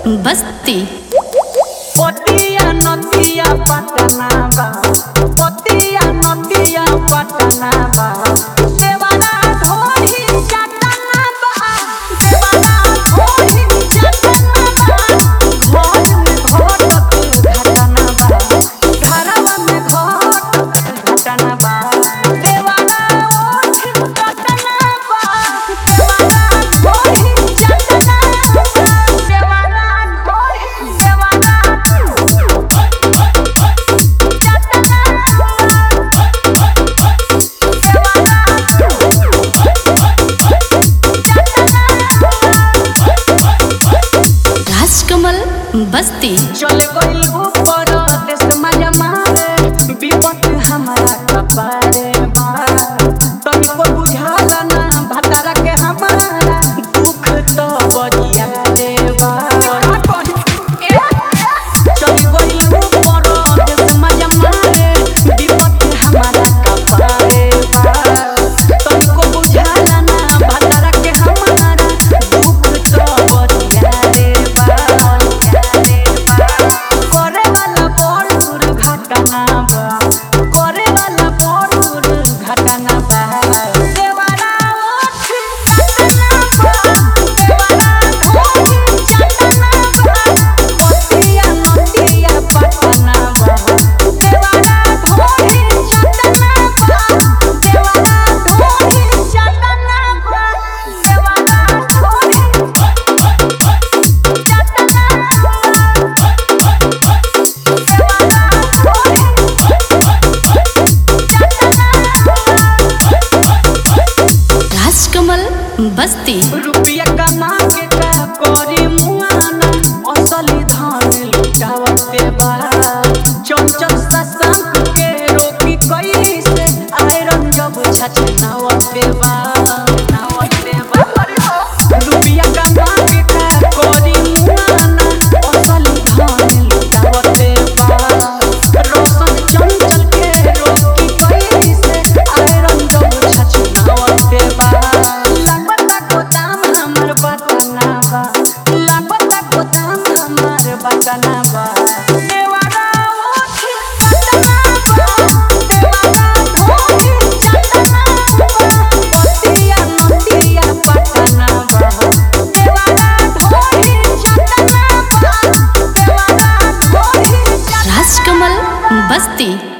बस्ती पतिया नदिया पटना बा पतिया नदिया पटना बा देवाना ढोरी चटना बा देवाना ढोरी चटना बा घर में घटत घटना बा घरवा में घटत घटना बा देवाना ओठ चटना बा देवाना ढोरी चटना बा देवाना ढोरी देवाना राजकमल बस्ती चले गइल ऊपर देश मजा मारे विपत हमारा कपारे बा तनिको बुझाला ना भतारा के हमारा दुख तो बजिया रे बा चले गइल ऊपर देश मजा मारे विपत हमारा कपारे बा तनिको बुझाला ना भतारा के हमारा दुख तो बजिया रे बा करे वाला बड़ दुर्घटना बा करे वाला बड़ दुर्घटना बा देवारा ओठ चटना बा देवारा ढोरी चटना बा पतिया नदिया पटना बा देवारा ढोरी चटना बा देवारा ढोरी चटना बा देवारा ढोरी राजकमल बस्ती रुपया कमा के का करी मुआना असली धन लुटावते बा चंचल ससंग के रोकी कैसे आयरन जब छछनावते बा नावते बा रुपया कमा के का करी मुआना असली धन लुटावते बा रोशन चंचल के रोकी कैसे आयरन जब छछनावते बा लागता गोदाम हमर बटना बा लागता गोदाम हमर बटना बा देवारा ओठ चटना बा देवारा ढोरी चटना बा पतिया नदिया पटना बा देवारा ढोरी चटना बा देवारा ढोरी चटना राजकमल बस्ती